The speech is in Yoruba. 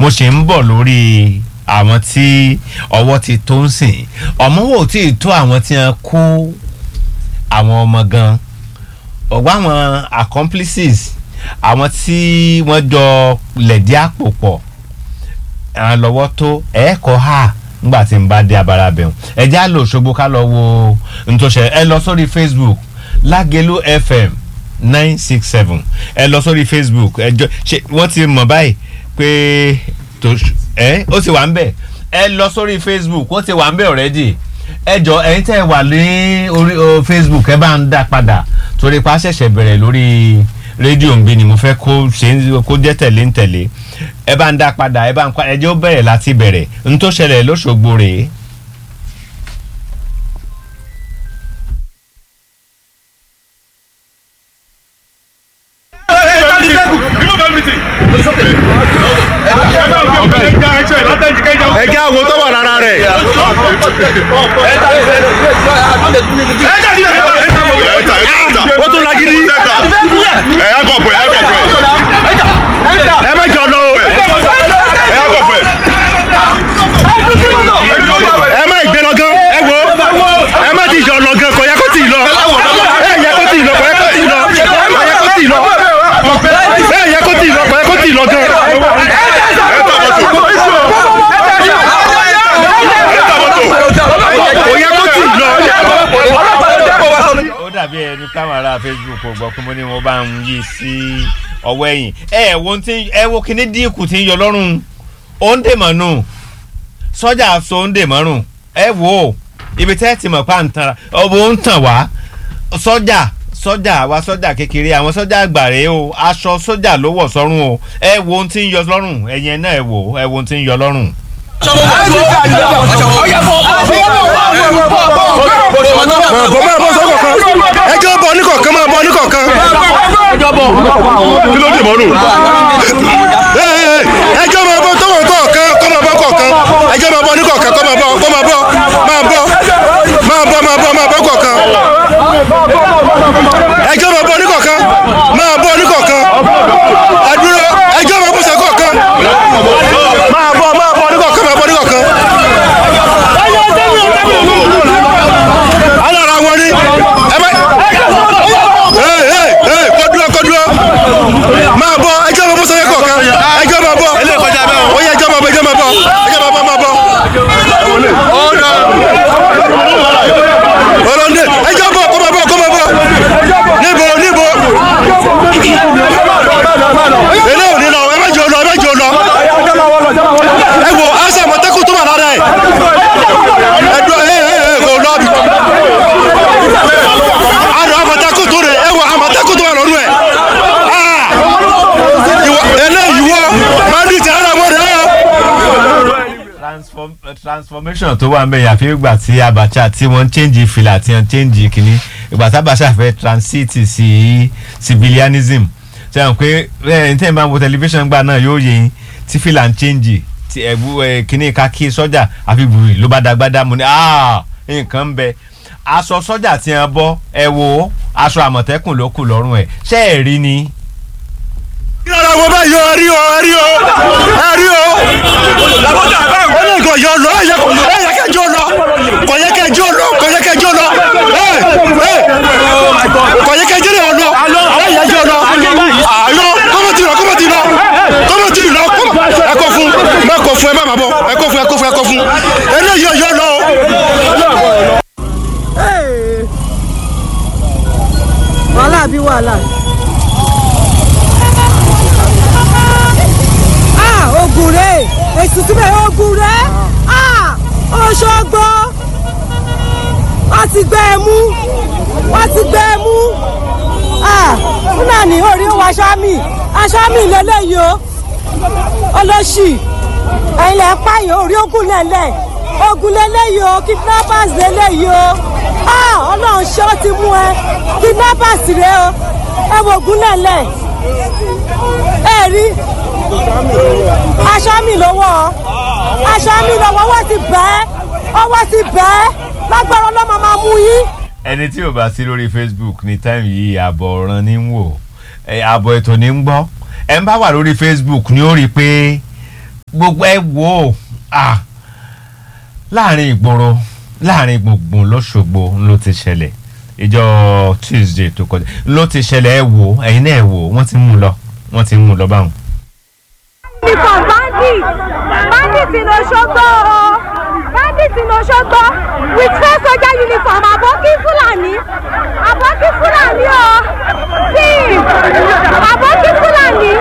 mo ṣe ń bọ̀ lórí àwọn tí ọwọ́ ti tó ń sìn ọmọ wo tí ì tó àwọn tí wọ́n kó àwọn ọmọ gan ọ̀gbọ́n àwọn accomplices àwọn tí wọ́n jọ lẹ̀dí àpò pọ̀ àwọn lọ́wọ́ tó ẹ̀ẹ́kọ́ ha nígbà tí n bá dé abala bẹ̀rù ẹ já lò ṣogbo ká lọ wo ntòṣẹ ẹ lọ sórí facebook lágẹ̀lú fm nine six seven ẹ lọ sórí facebook ẹ jọ ṣe wọ́n ti mọ̀ báyìí pé tó ẹ ó ti wà ń bẹ̀ ẹ lọ sórí facebook wọ́n ti wà ń bẹ̀ already ẹ jọ ẹ̀yin tẹ́ ẹ wà ní orí o, facebook ẹ bá ń dá padà torí pa á ṣẹ̀ṣẹ̀ bẹ̀rẹ̀ lórí rédíò ń bí ni mo fẹ́ kó ṣe ń kó jẹ́ tẹ̀lé ń tẹ̀lé ẹ bá ń dá padà ẹ bá ń pa ẹ jẹ́ ó bẹ̀rẹ̀ láti bẹ̀rẹ̀ n tó ṣẹlẹ̀ lóṣogbo rèé. ẹ jẹ́ àwọn tó wà lára rẹ̀. ó tún lagidi. ẹ yà kọ̀ pẹ̀ ẹ kọ̀ pẹ̀ ẹ má jọ lọ o. ẹ yà kọ̀ pẹ̀. ẹ má ìgbé lọ gan. ẹ wo ẹ má ti jọ lọ gan kò yẹ kó tì í lọ. ẹ yẹ kó tì í lọ kò yẹ kó tì í lọ. kò yẹ kó tì í lọ. ẹ yẹ kó tì í lọ kò yẹ kó tì í lọ gan. kò yẹ kó tì í lọ. ó dàbí ẹni táwọn ará facebook kò gbọ́ pé mo ní mo bá ń yí sí ọwọ́ ẹ̀yìn ẹ wo tí ẹ wo kíní díìkù tí ń yọ lọ́rùn ó ń dè mọ́nù sọ́jà aṣọ ó ń dè mọ́rùn ẹ wò ó ibi tẹ́ ẹ ti mọ̀ pa ń tan ọ̀bọ̀ ń tàn wá sọ́jà sọ́jà wa sọ́jà kékeré àwọn sọ́jà àgbàre o aṣọ sọ́jà ló wọ̀ sọ́rùn o ẹ wo ohun tí ń yọ lọ́rùn ẹ̀yìn ẹ̀ náà ẹ wò ẹ wo ohun tí ń yọ lọ́rùn. bọ̀ máa bọ́ sọ́kọ̀ kan ẹ jẹ́ bọ́ ní kọ̀ọ̀kan máa bọ́ ní kọ̀ọ̀kan. kí ló dì mọ́nù. Ẹ, ẹ, ẹ jẹ́ máa bọ́ tọ́wọ́ kọ̀ọ̀kan kọ́ máa bọ́ kọ̀ọ̀kan ẹ jẹ́ máa bọ́ ní kọ̀ọ̀kan kọ́ máa bọ́ kọ́ máa bọ́ máa bọ́ máa bọ́ máa bọ́ máa bọ́ kọ̀ọ̀kan ẹ jẹ́ máa bọ́ ní kọ̀ọ̀kan máa bọ́ ní kọ̀ọ̀kan ẹ dúró ẹ jẹ́ máa bọ́ sẹ́ kọ̀ọ̀kan máa bọ́ máa bọ́ ní kọ̀ọ̀kan máa bọ́ ní kọ̀ọ̀kan. alára wọn ni ẹ bá ẹ ẹ ẹ kọ́ dúró kọ́ dúró máa bọ́ ẹ jẹ́ máa bọ́ sẹ́yẹ kọ̀ọ̀kan ẹ jẹ́ máa bọ́ ó yẹ ẹ jẹ́ máa bọ́ ẹ jẹ́ máa bọ́ ẹ jẹ́ máa bọ́ máa bọ́ ọlọ́dẹ ẹ jẹ́ bọ́ kọ́ máa bọ́ kọ́ máa bọ́ níbo níbo ilé òní lọ ẹ má jẹ́ lọ ẹ má jẹ́ lọ ẹ wo aṣọ àmọ̀tẹ́kùn tó wà lára ẹ ẹ dúró ẹ ẹ ẹ kò lọ bí àrò àmọ̀tẹ́kùn tó rẹ ẹ wo àmọ̀tẹ́kùn tó wà lọ́rùn ẹ eléyìí wọ máa ní ti ara wọn rẹ ọ. Transform, uh, transformation tó wà ń bẹ̀ yàfi ìgbà tí Abacha tí wọ́n ń change fìlà tí wọ́n ń change kìíní ìgbà tí Abacha fẹ́ transit sí civilianism ṣe hàn pé ẹ ní tẹ́yìn bá ń wo tẹlifíṣàn gbà náà yóò yẹ yín tí fìlà ń change tí ẹ̀bú ẹ̀ kìíní kakí sọ́jà àfi bùrì ló bá dagbádá mu ni ah nǹkan ń bẹ aṣọ sọ́jà tí wọ́n bọ́ ẹ wo aṣọ àmọ̀tẹ́kùn ló kù lọ́rùn ẹ̀ ṣé ẹ̀ rí ni. ìrora wo bá yọ ẹ rí o ẹ rí o ẹ rí o ó ní nǹkan yọ lọ ẹ yẹ ẹ yẹ kẹjọ lọ kò yẹ kẹjọ lọ kò yẹ kẹjọ lọ ẹ ẹ kò yẹ kẹjọ lọ ẹ yẹ jọ lọ àlọ kọ́mọ̀tì lọ kọ́mọ̀tì lọ kọ́mọ̀tì lọ ẹ kọ fún ẹ kọ fún ẹ má má bọ ẹ kọ fún ẹ kọ fún ẹ kọ fún ẹ ní yọ yọ lọ o. wàhálà bí wàhálà. ah ogun rè èsì túbẹ̀ ogun rè ah Òṣogbo wọ́n ti gbé e mú wọ́n ti gbé e mú ah fúlàní orí wa aṣámì aṣámì lélẹ́yìí o olóṣì ẹ̀yin lẹ́ ń pààyàn orí ogun lẹ́lẹ̀ ogun lélẹ́yìí o kidnappers lélẹ́yìí o ah ọlọ́run ṣé ó ti mú ẹ kidnappers rẹ o ẹ wo ogun lẹ́lẹ̀ ẹ rí aṣọ mi lọ́wọ́ aṣọ mi lọ́wọ́ ọwọ́ ti bẹ́ ọwọ́ ti bẹ́ lágbára ọlọ́mọ máa mú yín. ẹni tí ò bá sí lórí facebook ní táìmù yìí àbọ̀ ọ̀ràn ní ń wò ẹ, àbọ̀ ètò ní ń gbọ́ ẹ ń bá wà lórí facebook ni ó rí i pé gbogbo ẹ wò ó ah, láàrin ìgboro láàrin gbùngbùn lọ́sọ̀gbọ̀ ló ti ṣẹlẹ̀ ìjọ tuesday tó kọjá ló ti ṣẹlẹ̀ ẹ wò ó ẹ̀yin náà ẹ wò ó wọ́n ti mú un lọ wọ́n ti mú un lọ báwọn. uniform bandit bandit in Òṣogbo o bandit in Òṣogbo with four soldier uniform aboki Fulani aboki Fulani o see aboki Fulani